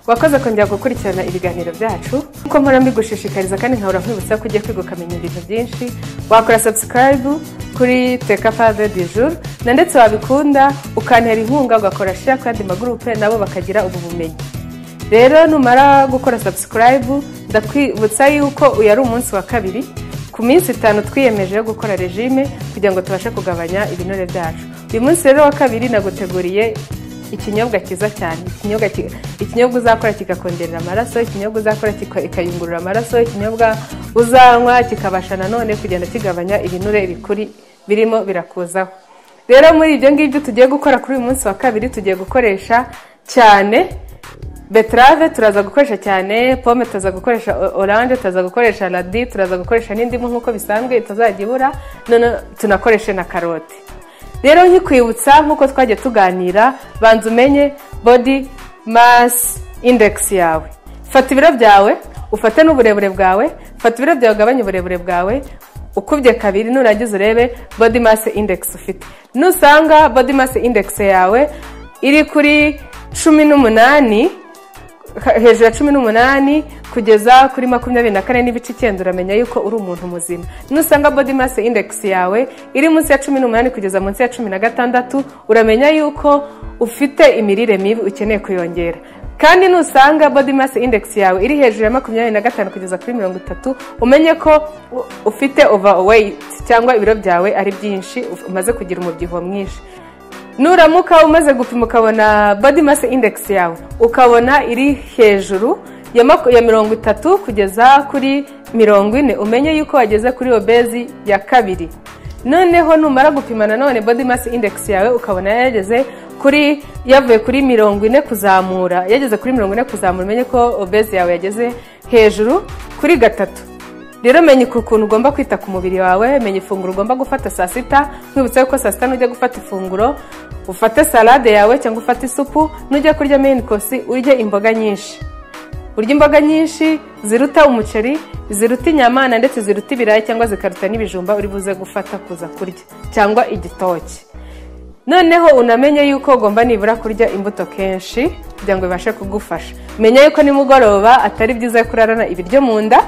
wakoze kongera gukurikirana ibiganiro byacu kuko mpora mbigushishikariza kandi nkahora nkwibutsa ko ugiye kwiga ukamenya ibintu byinshi wakora subscribe kuri teka pave du jour na ndetse wabikunda ukantera inkunga ugakora share ku yandi magurupe nabo bakagira ubu bumenyi rero numara gukora subscribe ndakwibutsa yuko uyu ari umunsi wa kabiri ku minsi itanu twiyemeje yo gukora regime kugira ngo tubashe kugabanya ibinure byacu uyu munsi rero wa kabiri naguteguriye ikinyobwa cyiza cyane ikinyobwa ki- ikinyobwa uzakora kikakongerera amaraso ikinyobwa uzakora kika- ikayungurura amaraso ikinyobwa uzanywa kikabasha nanone kugenda kigabanya ibinure bikuri birimo birakuzaho rero muri ibyo ngibyo tugiye gukora kuri uyu munsi wa kabiri tugiye gukoresha cyane beterave turaza gukoresha cyane pome turaza gukoresha o- oranje turaza gukoresha radi turaza gukoresha n'indimu nk'uko bisanzwe itazajya ibura none tunakoreshe na karoti rero nkikwibutsa nk'uko twajya tuganira banza umenye body mass index yawe fata ibiro byawe ufate n'uburebure bwawe fata ibiro byawe ugabanye uburebure bwawe ukubye kabiri nurangiza urebe body mass index ufite nusanga body mass index yawe iri kuri cumi n'umunani ha- hejuru ya cumi n'umunani kugeza kuri makumyabiri na kane n'ibice icyenda uramenya yuko uri umuntu muzima nusanga body mass index yawe iri munsi ya cumi n'umunani kugeza munsi ya cumi na gatandatu uramenya yuko ufite imirire mibi ukeneye kuyongera kandi nusanga body mass index yawe iri hejuru ya makumyabiri na gatanu kugeza kuri mirongo itatu umenye ko u- ufite overweight cyangwa ibiro byawe ari byinshi uf- umaze kugira umubyibuho mwinshi nuramuka umaze gupima ukabona body mass index yawe ukabona iri hejuru ya maku- ya mirongo itatu kugeza kuri mirongo ine umenye yuko wageze kuri obezi ya kabiri noneho numara gupima nanone body mass index yawe ukabona yageze kuri yavuye kuri mirongo ine kuzamura yageze kuri mirongo ine kuzamura umenye ko obezi yawe yageze hejuru kuri gatatu rero menya ukuntu ugomba kwita ku mubiri wawe menya ifunguro ugomba gufata saa sita nkwibutsa ko saa sita nujya gufata ifunguro ufate salade yawe cyangwa ufate isupu nujya kurya main course urye imboga nyinshi urya imboga nyinshi ziruta umuceri ziruta inyama na ndetse ziruta ibirayi cyangwa zikaruta n'ibijumba uri buze gufata kuza kurya cyangwa igitoki noneho unamenye yuko ugomba nibura kurya imbuto kenshi kugira ngo bibashe kugufasha menya yuko nimugoroba atari byiza kurarana ibiryo mu nda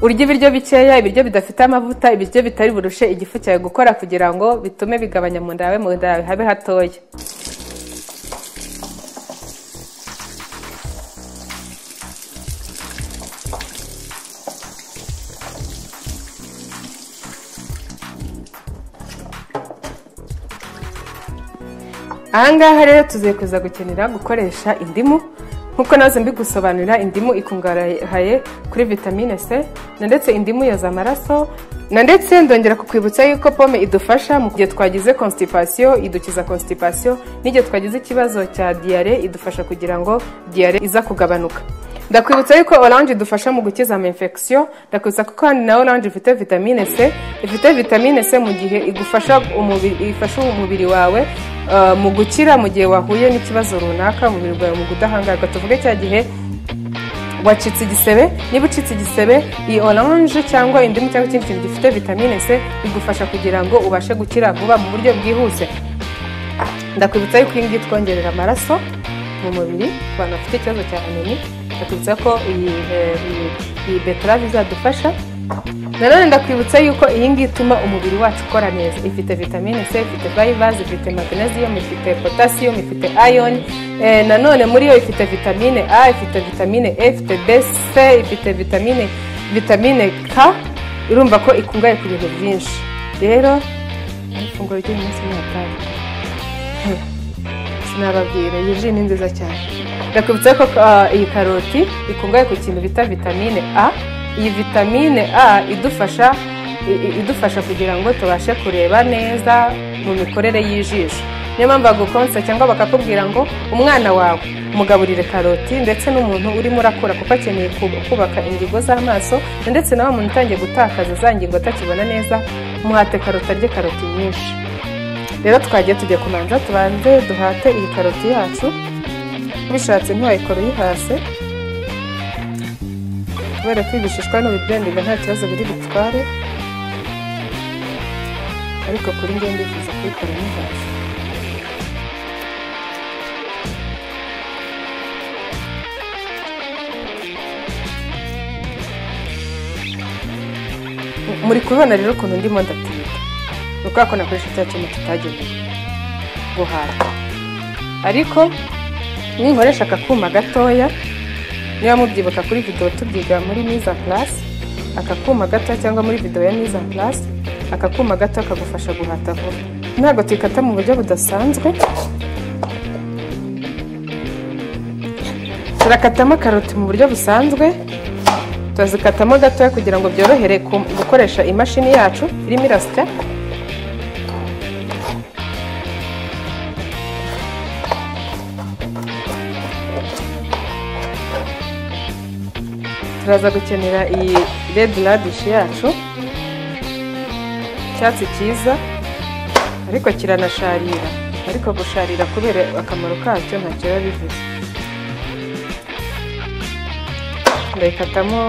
urya ibiryo bikeya ibiryo bidafite amavuta ibiryo bitari burushe igifu cyawe gukora kugira ngo bitume bigabanya mu nda yawe mu nda yawe habe hatoya ahangaha rero tuziye kuza gukenera gukoresha indimu nkuko nazo mbigusobanurira indimu ikungahaye kuri vitamine c na ndetse indimu yoza amaraso na ndetse ndongera kukwibutsa yuko pome idufasha mu gihe twagize constipation idukiza constipation n'igihe twagize ikibazo cya diyare idufasha kugira ngo diyare iza kugabanuka ndakwibutsa yuko oranje idufasha mu gukiza ama infection ndakwibutsa ko kandi na oranje ifite vitamine c ifite vitamine c mu gihe igufasha umubiri ifasha umubiri wawe uh, mu gukira mu gihe wahuye n'ikibazo runaka umubiri wawe mu gudahangarwa tuvuge cya gihe wacitse igisebe niba ucitse igisebe iyi oranje cyangwa indimu cyangwa ikindi kintu gifite vitamine c bigufasha kugira ngo ubashe gukira vuba mu buryo bwihuse ndakwibutsa yuko iyi ngiyi twongerera amaraso mu mubiri ku bantu bafite ikibazo cya anemi ndakwibutsa ko iyi eh, iyi- iyi beterave izadufasha nanone ndakwibutsa yuko iyi ngiyi ituma umubiri wacu ukora neza ifite vitamine c ifite fayivazi ifite magnesium ifite potasiyumu ifite iron eh, nanone muri yo ifite vitamine a ifite vitamine e ifite bc ifite vitamine vitamine k irumva ko ikungahaye ku bintu byinshi rero ari ifunguro ry'uyu munsi ni atari sinababwira iyi ji ni nziza cyane ndakwibutsa ko ah, iyi karoti ikungahaye ku kintu bita vitamine a iyi vitamine a idufasha i- i- idufasha kugira ngo tubashe kureba neza mu mikorere y'ijisho niyo mpamvu bagukonsa cyangwa bakakubwira ngo umwana wawe mugaburire karoti ndetse n'umuntu urimo urakura kuko akeneye kub- kubaka ingingo z'amaso ndetse na wa muntu utangiye gutakaza za ngingo atakibona neza muhate karoti arye karoti nyinshi rero twagiye tugiye kumanza tubanze duhate iyi karoti yacu bishatse ntiwayikora uyihase kubera ko ibishishwa n'ibibyendiga nta kibazo biri butware ariko kuri njye ndifuza kuyikora uyihase muri kubibona rero ukuntu ndimo ndatinda ni ukubera ko nakoresha cya cyuma tutagenewe guhaha ariko ninkoresha akakuma gatoya niba mubyibuka kuri videwo tubyiga muri miza purasi aka kuma gato cyangwa muri videwo ya miza purasi aka kuma gato kagufasha guhata vuba ntabwo tuyikata mu buryo budasanzwe turakatamo karoti mu buryo busanzwe turazikatamo gatoya kugira ngo byorohere ku- gukoresha imashini yacu irimo irasya turaza gukenera iyi red radish yacu icyatsi cyiza ariko kiranasharira ariko gusharira kubera akamaro kacyo ntacyo biba bivuze ndayikatamo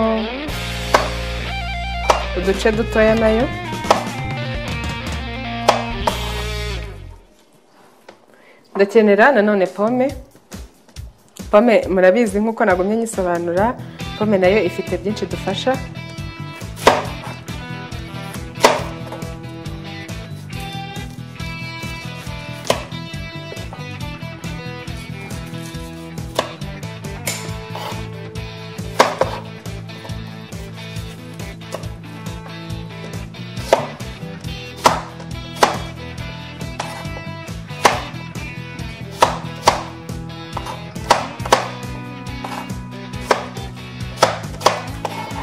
uduce dutoya nayo ndakenera nanone pome pome murabizi nk'uko nagumye nyisobanura pome nayo ifite byinshi dufasha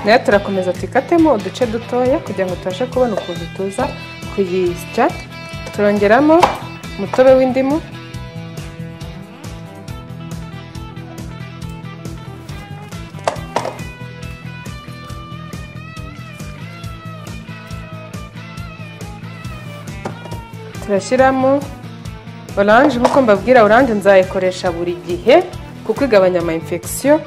nayo turakomeza tuyikatemo uduce dutoya kugira ngo tubashe kubona ukuntu tuza kuyisya turongeramo umutobe w'indimu turashyiramo oranje nk'uko mbabwira oranje nzayikoresha buri gihe kuko igabanya ama infection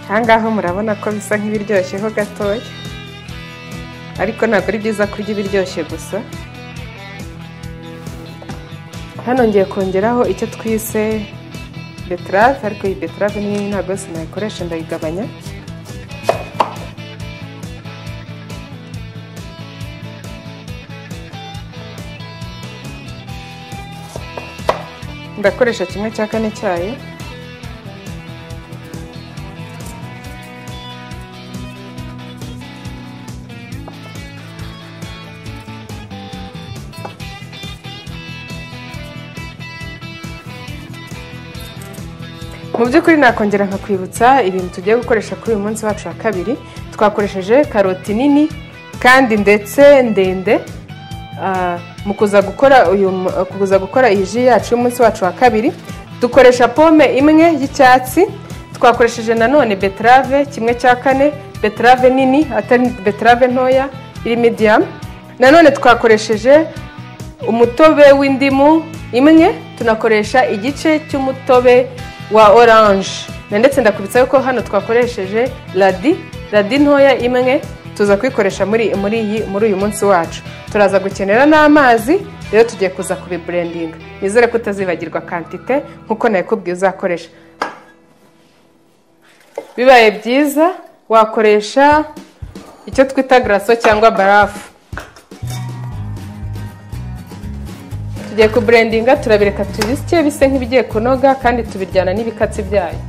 ahangaha murabona ko bisa nk'ibiryoshyeho gatoya ariko ntabwo ari byiza kurya ibiryoshye gusa hano ngiye kongeraho icyo twise beterave ariko iyi beterave nini ntabwo sinayikoresha ndayigabanya ndakoresha kimwe cya kane cyayo mu by'ukuri nakongera nkakwibutsa ibintu tugiye gukoresha kuri uyu munsi wacu wa kabiri twakoresheje karoti nini kandi ndetse ndende ah, mu kuza gukora uyu mu- kuza gukora iyi ji yacu y'umunsi wacu wa kabiri dukoresha pome imwe y'icyatsi twakoresheje nanone beterave kimwe cya kane beterave nini atari beterave ntoya iri medium nanone twakoresheje umutobe w'indimu imwe tunakoresha igice cy'umutobe wa oranje na ndetse ndakubitsa yuko hano twakoresheje radi radi ntoya imwe tuza kuyikoresha muri muri iyi muri uyu munsi wacu turaza gukenera n'amazi rero tugiye kuza kubiburendinga nizere ko utazibagirwa kantite nk'uko nayikubwiye uzakoresha bibaye byiza wakoresha icyo twita garaso cyangwa barafu tugiye kuburendinga turabireka tubisye bise nk'ibigiye kunoga kandi tubiryana n'ibikatsi byayo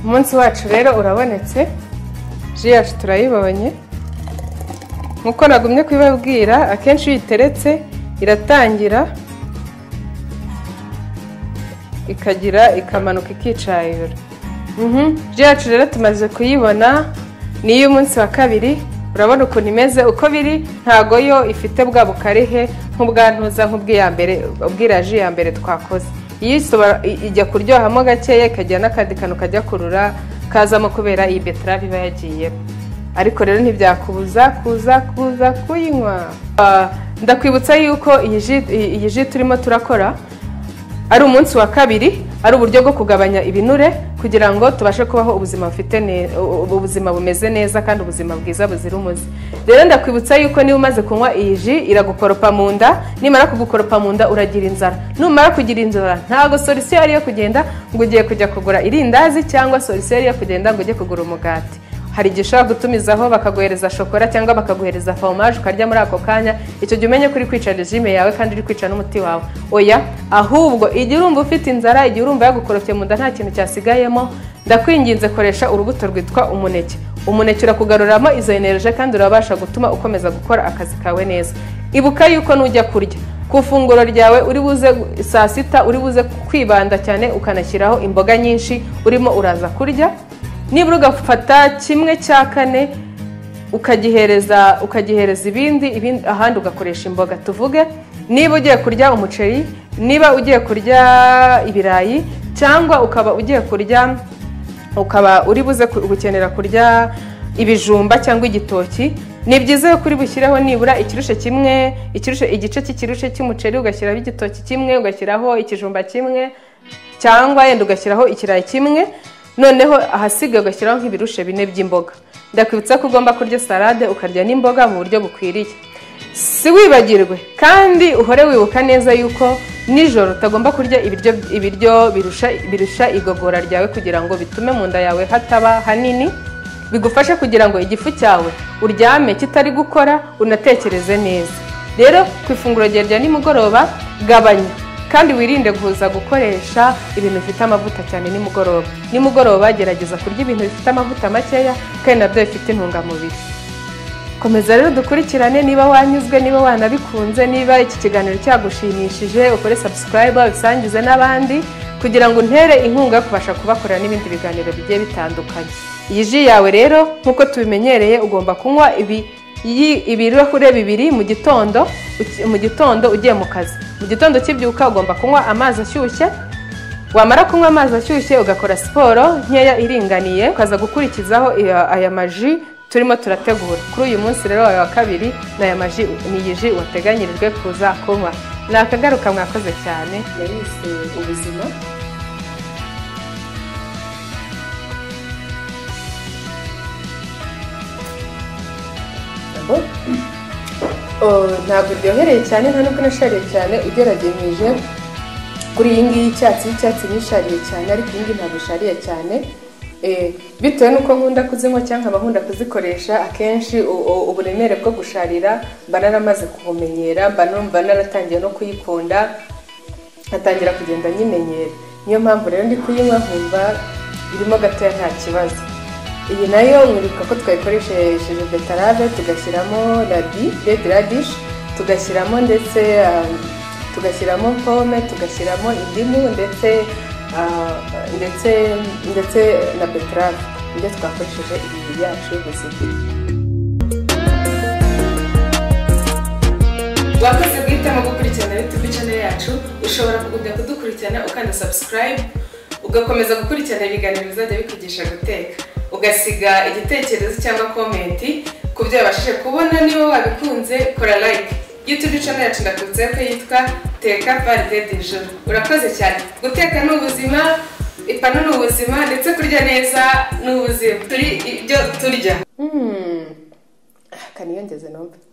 umunsi wacu rero urabonetse ji yacu turayibonye nk'uko nagumye kubibabwira akenshi iyo uyiteretse iratangira ikagira ikamanuka ikicayura Mhm. ji yacu rero tumaze kuyibona ni iy'umunsi wa kabiri urabona ukuntu imeze uko biri ntago yo ifite bwa bukarihe nk'ubwa ntuza nk'ubw'iya mbere ubw'iriya ji ya mbere twakoze iyo isoba- i- ijya kuryohamo gakeya ikagira n'akandi kantu kajya kurura kazamo kubera iyi beterave iba yagiyemo ariko rero ntibyakubuza kuza kuza kuyinywa Ah, ndakwibutsa yuko iyi ji- iyi- iyi ji turimo turakora ari umunsi wa kabiri ari uburyo bwo kugabanya ibinure kugira ngo tubashe kubaho ubuzima bufite ne- u- ubuzima bumeze neza kandi ubuzima bwiza buzira umuze rero ndakwibutsa yuko niba umaze kunywa iyi ji iragukoropa mu nda nimara kugukoropa mu nda uragira inzara numara kugira inzara ntabwo solisiyo yari yo kugenda ngo ugiye kujya kugura irindazi cyangwa solisiyo yari yo kugenda ngo ujye kugura umugati hari igihe ushobora gutumizaho bakaguhereza shokora cyangwa bakaguhereza foromaje ukarya muri ako kanya icyo gihe umenye ko uri kwica regime yawe kandi uri kwica n'umuti wawe oya ahubwo igihe urumva ufite inzara igihe urumva yagukorofye mu nda nta kintu cyasigayemo ndakwinginze koresha urubuto rwitwa umuneke umuneke urakugaruramo izo enerije kandi urabasha gutuma ukomeza gukora akazi kawe neza ibuka yuko nujya kurya ku ifunguro ryawe uri buze saa sita uri buze kwibanda cyane ukanashyiraho imboga nyinshi urimo uraza kurya nibura ugafata kimwe cya kane ukagihereza ukagihereza ibindi ibindi ahandi ugakoresha imboga tuvuge niba ugiye kurya umuceri niba ugiye kurya ibirayi cyangwa ukaba ugiye kurya ukaba uri buze ku- gukenera kurya ibijumba cyangwa igitoki ni byiza ko uri bushyireho nibura ikirushe kimwe ikirushe igice cy'ikirushe cy'umuceri ugashyiraho igitoki kimwe ugashyiraho ikijumba kimwe cyangwa yenda ugashyiraho ikirayi kimwe noneho ahasigaye ugashyiraho nk'ibirushe bine by'imboga ndakwibutsa ko ugomba kurya salade ukarya n'imboga mu buryo bukwiriye si wibagirwe kandi uhore wibuka neza yuko nijoro utagomba kurya ibiryo ibiryo birusha birusha igogora ryawe kugira ngo bitume mu nda yawe hataba hanini bigufashe kugira ngo igifu cyawe uryame kitari gukora unatekereze neza rero ku ifunguro ryawe rya nimugoroba gabanya kandi wirinde guhuza gukoresha ibintu bifite amavuta cyane nimugoroba nimugoroba gerageza kurya ibintu bifite amavuta makeya kandi nabyo bifite intungamubiri komeza rero dukurikirane niba wanyuzwe niba wanabikunze niba iki kiganiro cyagushimishije ukore sabusikarayiba ubisangize n'abandi kugira ngo untere inkunga yo kubasha kubakorera n'ibindi biganiro bigiye bitandukanye iyi ji yawe rero nk'uko tubimenyereye ugomba kunywa ibi iyi- ibirahure bibiri mu gitondo uki- mu gitondo ugiye mu kazi mu gitondo ukibyuka ugomba kunywa amazi ashyushye wamara kunywa amazi ashyushye ugakora siporo nkeya iringaniye ukaza gukurikizaho iya- aya maji turimo turategura kuri uyu munsi rero wawe wa kabiri ni aya maji ni iyi ji wateganyirijwe kuza kunywa ni akagaruka mwakoze cyane yarese ubuzima ntabwo ryohereye cyane nta nubwo nashariye cyane ugeragejije kuri iyi ngiyi y'icyatsi y'icyatsi nishariye cyane ariko iyi ngiyi ntabwo ishariye cyane Eh, bitewe n'uko nkunda kuzinywa cyangwa nkaba nkunda kuzikoresha akenshi u- u- uburemere bwo gusharira mba naramaze kubumenyera mba numva naratangiye no kuyikunda nkatangira kugenda nyimenyera niyo mpamvu rero ndi kuyinywa nkumva irimo gatoya nta kibazo iyi nayo mwibuka ko twayikoresheje betarave tugashyiramo radi redi radish tugashyiramo ndetse um, tugashyiramo pome tugashyiramo indimu ndetse uh, ndetse ndetse na betarave nibyo twakoresheje ibintu byacu buzima wakoze guhitamo gukurikirana youtube channel yacu ushobora kugumya kudukurikirana ukanda subscribe ugakomeza gukurikirana ibiganiro bizajya bikugisha guteka ugasiga igitekerezo cyangwa komenti ku byo wabashije kubona niba wabikunze kora like youtube channel yacu ndakunze ko yitwa teka paride de joro urakoze cyane guteka ni ubuzima ipanu ni ubuzima ndetse kurya neza ni ubuzima turi ibyo turya akaniyongeze numve